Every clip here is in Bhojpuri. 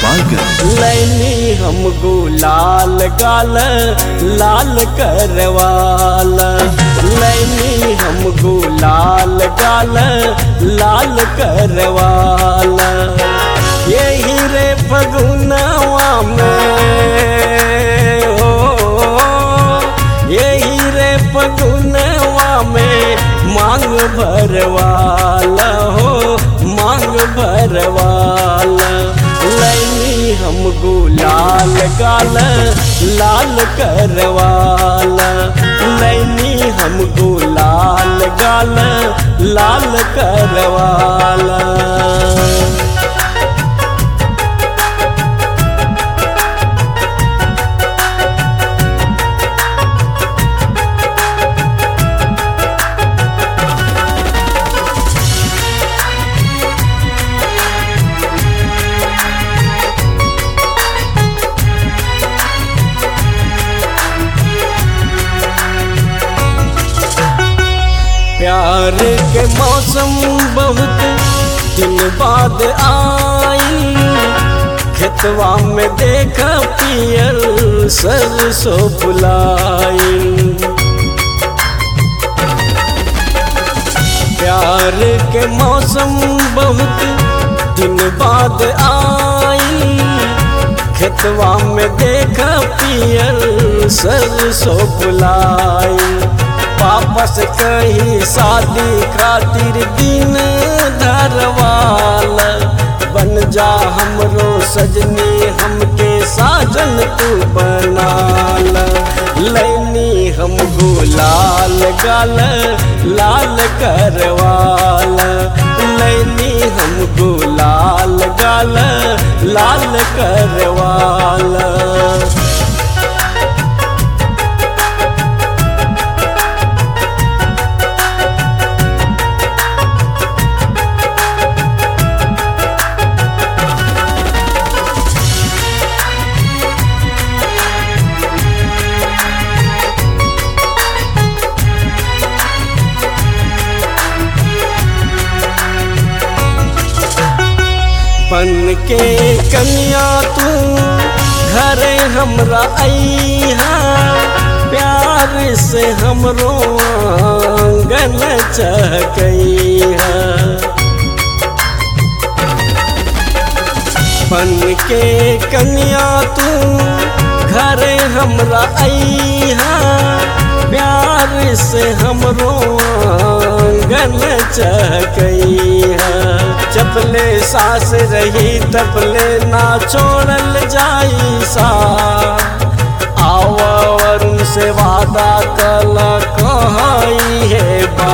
गोपालगंज लैनी हम गुलाल गाल लाल करवाल लैनी हम गुलाल गाल लाल करवाल यही रे फगुनवा में हो यही रे फगुनवा में मांग भरवाला हो मांग भरवाला लैनी हम गुलाल गाल लाल करवाला लैनी हम गुलाल गाल लाल करवाला प्यार के मौसम बहुत दिन बाद आई खेतवा में देखा पियल सरसों फुलाई प्यार के मौसम बहुत दिन बाद आई खेतवा में देखा पियल सरसों फुलाई वापस कही शादी खातिर दिन धरवाल बन जा हमरो सजनी हमके साजन तू बनाल लैनी हम गुलाल गाल लाल करवाल लैनी हम गुलाल गाल लाल करवाल बन के कन्या तू घरे हमरा अइहा प्यार से हमरो आंगन चहकइहा बन के कन्या तू घरे हमरा अइहा प्यार से हमरो आंगन चहकइहा जबले सास रही तबले ना छोड़ल जाई सा आवरून से वादा कल कहाई है बा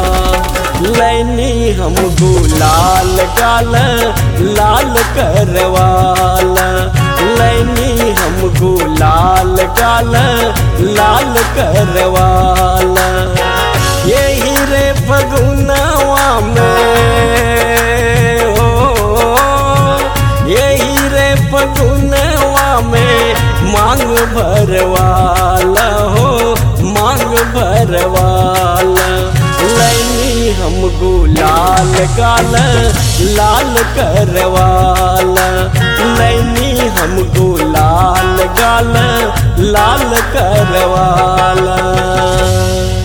लैनी हम गुलाल गाल लाल करवाला लैनी हम गुलाल गाल लाल करवाला यही रे फगुनवा में हो यही रे फगुनवा में मांग भरवाला हो मांग भरवाला लैनी हम गुलाल गाल लाल करवाला लैनी हम गुलाल गाल लाल करवाला